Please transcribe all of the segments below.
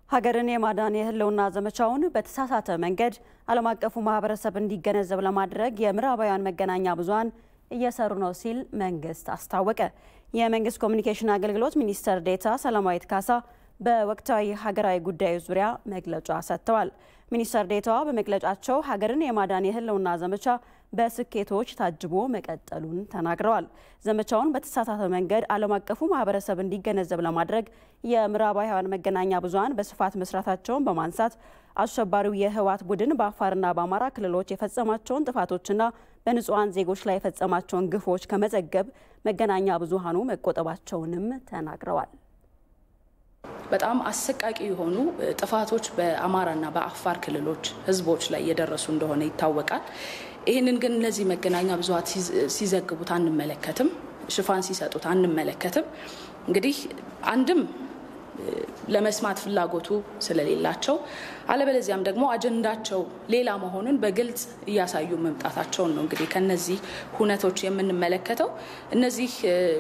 ሀገርን የማዳን የህልውና ዘመቻውን በተሳሳተ መንገድ ዓለም አቀፉ ማህበረሰብ እንዲገነዘብ ለማድረግ የምዕራባውያን መገናኛ ብዙኃን እየሰሩ ነው ሲል መንግስት አስታወቀ። የመንግስት ኮሚኒኬሽን አገልግሎት ሚኒስትር ዴኤታ ሰላማዊት ካሳ በወቅታዊ ሀገራዊ ጉዳዮች ዙሪያ መግለጫ ሰጥተዋል። ሚኒስትር ዴኤታዋ በመግለጫቸው ሀገርን የማዳን የህልውና ዘመቻ በስኬቶች ታጅቦ መቀጠሉን ተናግረዋል። ዘመቻውን በተሳሳተ መንገድ ዓለም አቀፉ ማህበረሰብ እንዲገነዘብ ለማድረግ የምዕራባውያን መገናኛ ብዙኃን በስፋት መስራታቸውን በማንሳት አሸባሪው የህወሓት ቡድን በአፋርና በአማራ ክልሎች የፈጸማቸውን ጥፋቶችና በንጹሐን ዜጎች ላይ የፈጸማቸውን ግፎች ከመዘገብ መገናኛ ብዙኃኑ መቆጠባቸውንም ተናግረዋል። በጣም አሰቃቂ የሆኑ ጥፋቶች በአማራና በአፋር ክልሎች ህዝቦች ላይ እየደረሱ እንደሆነ ይታወቃል። ይህንን ግን እነዚህ መገናኛ ብዙኃን ሲዘግቡት አንመለከትም፣ ሽፋን ሲሰጡት አንመለከትም። እንግዲህ አንድም ለመስማት ፍላጎቱ ስለሌላቸው አለበለዚያም ደግሞ አጀንዳቸው ሌላ መሆኑን በግልጽ እያሳዩ መምጣታቸውን ነው። እንግዲህ ከነዚህ ሁነቶች የምንመለከተው እነዚህ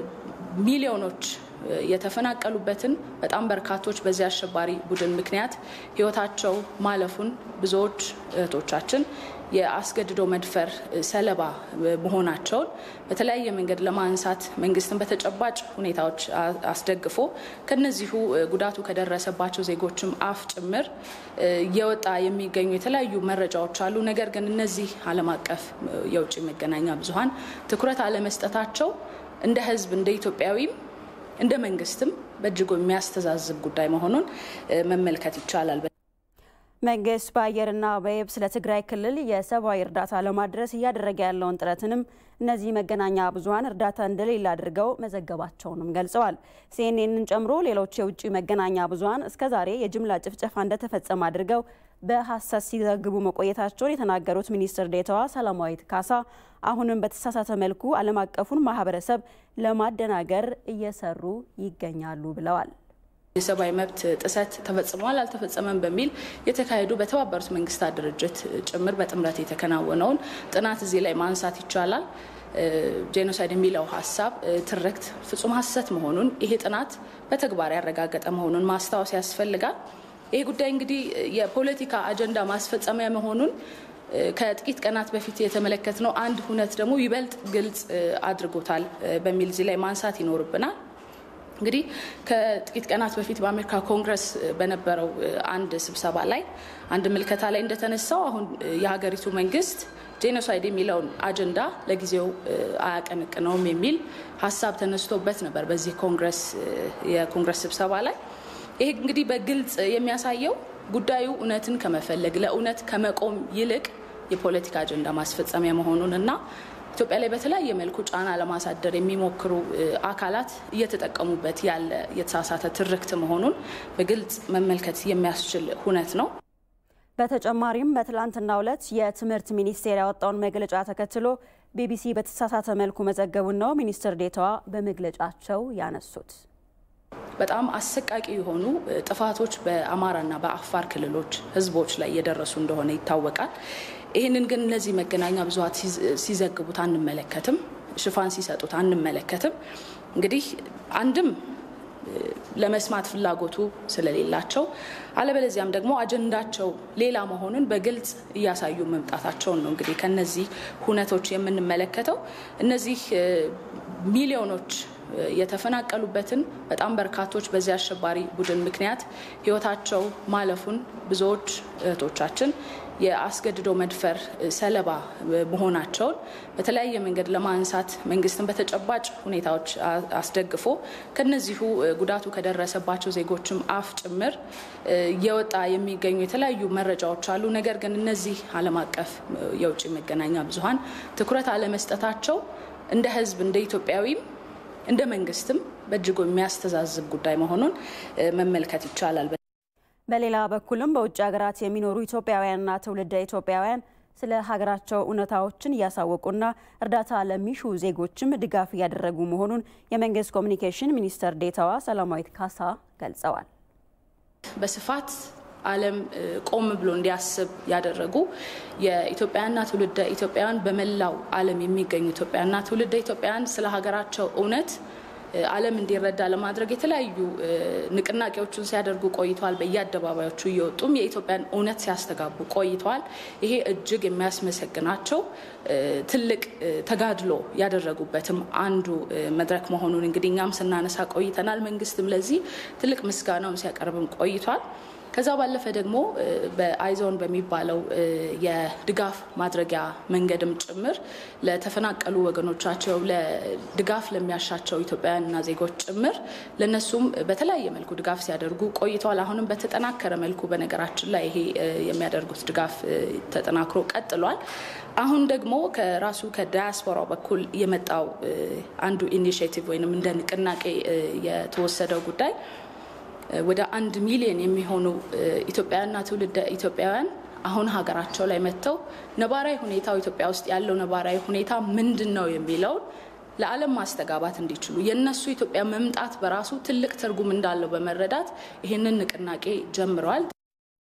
ሚሊዮኖች የተፈናቀሉበትን በጣም በርካቶች በዚህ አሸባሪ ቡድን ምክንያት ህይወታቸው ማለፉን ብዙዎች እህቶቻችን የአስገድዶ መድፈር ሰለባ መሆናቸውን በተለያየ መንገድ ለማንሳት መንግስትን በተጨባጭ ሁኔታዎች አስደግፎ ከነዚሁ ጉዳቱ ከደረሰባቸው ዜጎችም አፍ ጭምር እየወጣ የሚገኙ የተለያዩ መረጃዎች አሉ። ነገር ግን እነዚህ ዓለም አቀፍ የውጭ መገናኛ ብዙኃን ትኩረት አለመስጠታቸው እንደ ህዝብ እንደ ኢትዮጵያዊም እንደ መንግስትም በእጅጉ የሚያስተዛዝብ ጉዳይ መሆኑን መመልከት ይቻላል። መንግስት በአየርና በየብስ ለትግራይ ክልል የሰብአዊ እርዳታ ለማድረስ እያደረገ ያለውን ጥረትንም እነዚህ መገናኛ ብዙኃን እርዳታ እንደሌለ አድርገው መዘገባቸውንም ገልጸዋል። ሲኤንኤንን ጨምሮ ሌሎች የውጭ መገናኛ ብዙኃን እስከዛሬ የጅምላ ጭፍጨፋ እንደተፈጸመ አድርገው በሀሰት ሲዘግቡ መቆየታቸውን የተናገሩት ሚኒስትር ዴኤታዋ ሰላማዊት ካሳ አሁንም በተሳሳተ መልኩ ዓለም አቀፉን ማህበረሰብ ለማደናገር እየሰሩ ይገኛሉ ብለዋል። የሰብአዊ መብት ጥሰት ተፈጽሟል አልተፈጸመም በሚል የተካሄዱ በተባበሩት መንግስታት ድርጅት ጭምር በጥምረት የተከናወነውን ጥናት እዚህ ላይ ማንሳት ይቻላል። ጄኖሳይድ የሚለው ሀሳብ ትርክት ፍጹም ሀሰት መሆኑን ይሄ ጥናት በተግባር ያረጋገጠ መሆኑን ማስታወስ ያስፈልጋል። ይህ ጉዳይ እንግዲህ የፖለቲካ አጀንዳ ማስፈጸሚያ መሆኑን ከጥቂት ቀናት በፊት የተመለከትነው አንድ ሁነት ደግሞ ይበልጥ ግልጽ አድርጎታል በሚል እዚህ ላይ ማንሳት ይኖርብናል። እንግዲህ ከጥቂት ቀናት በፊት በአሜሪካ ኮንግረስ በነበረው አንድ ስብሰባ ላይ አንድ ምልከታ ላይ እንደተነሳው አሁን የሀገሪቱ መንግስት ጄኖሳይድ የሚለውን አጀንዳ ለጊዜው አያቀነቅነውም የሚል ሀሳብ ተነስቶበት ነበር በዚህ ኮንግረስ የኮንግረስ ስብሰባ ላይ። ይሄ እንግዲህ በግልጽ የሚያሳየው ጉዳዩ እውነትን ከመፈለግ ለእውነት ከመቆም ይልቅ የፖለቲካ አጀንዳ ማስፈጸሚያ መሆኑን እና ኢትዮጵያ ላይ በተለያየ መልኩ ጫና ለማሳደር የሚሞክሩ አካላት እየተጠቀሙበት ያለ የተሳሳተ ትርክት መሆኑን በግልጽ መመልከት የሚያስችል ሁነት ነው። በተጨማሪም በትላንትናው ዕለት የትምህርት ሚኒስቴር ያወጣውን መግለጫ ተከትሎ ቢቢሲ በተሳሳተ መልኩ መዘገቡን ነው ሚኒስትር ዴኤታዋ በመግለጫቸው ያነሱት። በጣም አሰቃቂ የሆኑ ጥፋቶች በአማራና በአፋር ክልሎች ህዝቦች ላይ እየደረሱ እንደሆነ ይታወቃል። ይህንን ግን እነዚህ መገናኛ ብዙኃን ሲዘግቡት አንመለከትም፣ ሽፋን ሲሰጡት አንመለከትም። እንግዲህ አንድም ለመስማት ፍላጎቱ ስለሌላቸው አለበለዚያም ደግሞ አጀንዳቸው ሌላ መሆኑን በግልጽ እያሳዩ መምጣታቸውን ነው። እንግዲህ ከነዚህ ሁነቶች የምንመለከተው እነዚህ ሚሊዮኖች የተፈናቀሉበትን በጣም በርካቶች በዚህ አሸባሪ ቡድን ምክንያት ህይወታቸው ማለፉን ብዙዎች እህቶቻችን የአስገድዶ መድፈር ሰለባ መሆናቸውን በተለያየ መንገድ ለማንሳት መንግስትን በተጨባጭ ሁኔታዎች አስደግፎ ከነዚሁ ጉዳቱ ከደረሰባቸው ዜጎችም አፍ ጭምር እየወጣ የሚገኙ የተለያዩ መረጃዎች አሉ። ነገር ግን እነዚህ ዓለም አቀፍ የውጭ መገናኛ ብዙኃን ትኩረት አለመስጠታቸው እንደ ህዝብ እንደ ኢትዮጵያዊም እንደ መንግስትም በእጅጉ የሚያስተዛዝብ ጉዳይ መሆኑን መመልከት ይቻላል። በሌላ በኩልም በውጭ ሀገራት የሚኖሩ ኢትዮጵያውያንና ትውልደ ኢትዮጵያውያን ስለ ሀገራቸው እውነታዎችን እያሳወቁና እርዳታ ለሚሹ ዜጎችም ድጋፍ እያደረጉ መሆኑን የመንግስት ኮሚኒኬሽን ሚኒስትር ዴኤታዋ ሰላማዊት ካሳ ገልጸዋል። በስፋት ዓለም ቆም ብሎ እንዲያስብ ያደረጉ የኢትዮጵያና ትውልደ ኢትዮጵያውያን በመላው ዓለም የሚገኙ ኢትዮጵያና ትውልደ ኢትዮጵያውያን ስለ ሀገራቸው እውነት ዓለም እንዲረዳ ለማድረግ የተለያዩ ንቅናቄዎችን ሲያደርጉ ቆይተዋል። በየአደባባዮቹ እየወጡም የኢትዮጵያን እውነት ሲያስተጋቡ ቆይተዋል። ይሄ እጅግ የሚያስመሰግናቸው ትልቅ ተጋድሎ ያደረጉበትም አንዱ መድረክ መሆኑን እንግዲህ እኛም ስናነሳ ቆይተናል። መንግስትም ለዚህ ትልቅ ምስጋናውን ሲያቀርብም ቆይቷል። ከዛ ባለፈ ደግሞ በአይዞን በሚባለው የድጋፍ ማድረጊያ መንገድም ጭምር ለተፈናቀሉ ወገኖቻቸው ለድጋፍ ለሚያሻቸው ኢትዮጵያውያንና ዜጎች ጭምር ለነሱም በተለያየ መልኩ ድጋፍ ሲያደርጉ ቆይተዋል። አሁንም በተጠናከረ መልኩ በነገራችን ላይ ይሄ የሚያደርጉት ድጋፍ ተጠናክሮ ቀጥሏል። አሁን ደግሞ ከራሱ ከዳያስፖራው በኩል የመጣው አንዱ ኢኒሽቲቭ ወይም እንደ ንቅናቄ የተወሰደው ጉዳይ ወደ አንድ ሚሊዮን የሚሆኑ ኢትዮጵያውያንና ትውልደ ኢትዮጵያውያን አሁን ሀገራቸው ላይ መጥተው ነባራዊ ሁኔታው ኢትዮጵያ ውስጥ ያለው ነባራዊ ሁኔታ ምንድን ነው የሚለውን ለዓለም ማስተጋባት እንዲችሉ የእነሱ ኢትዮጵያ መምጣት በራሱ ትልቅ ትርጉም እንዳለው በመረዳት ይህንን ንቅናቄ ጀምረዋል።